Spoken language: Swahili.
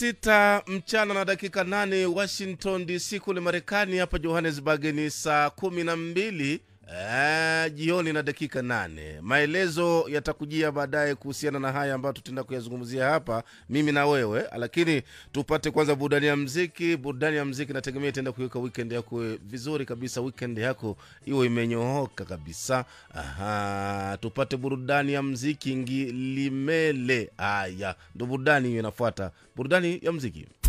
sita mchana na dakika nane washington dc kule marekani hapa johannesburg ni saa kumi na mbili eh, jioni na dakika nane maelezo yatakujia baadaye kuhusiana na haya ambayo tutaenda kuyazungumzia hapa mimi na wewe lakini tupate kwanza burudani ya mziki burudani ya mziki nategemea itaenda kuiweka weekend yako vizuri kabisa weekend yako iwe imenyooka kabisa Aha, tupate burudani ya mziki ngilimele haya ndo burudani hiyo inafuata burudani ya mziki